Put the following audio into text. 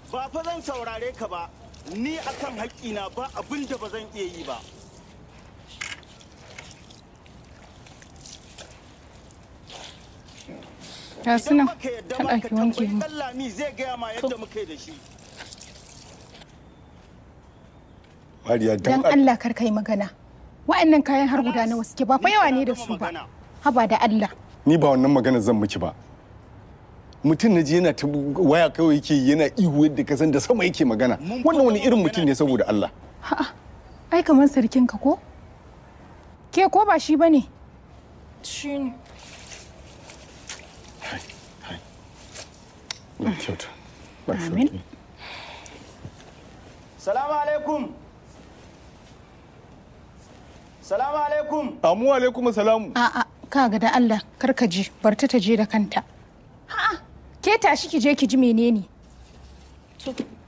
ba fa zan saurare ka ba ni akan haƙƙina ba abin da ba zan iya yi ba ga su nan baka yadda ta ba ka ɗaki wanke tambayi mu ɗan lami zai gaya ma yadda muka yi da shi Mariya dan dan Allah kar kai magana wa'annan kayan har guda nawa suke ba fa yawa ne da su ba haba da Allah ni ba wannan magana zan miki ba mutum na ji yana ta waya kawai yake yi, yana ihu yadda ka san da sama yake magana wannan wani irin mutum ne saboda Allah ai kamar sarkin ka ko ke ko ba shi bane shi ne Ya kyauta ba shi Amin. sauki. salamu alaikum salamu alaikum amu alaikum salamu a'a kaga da Allah kar ka ji bar ta ta je da kanta a'a ke tashi ki je ki ji menene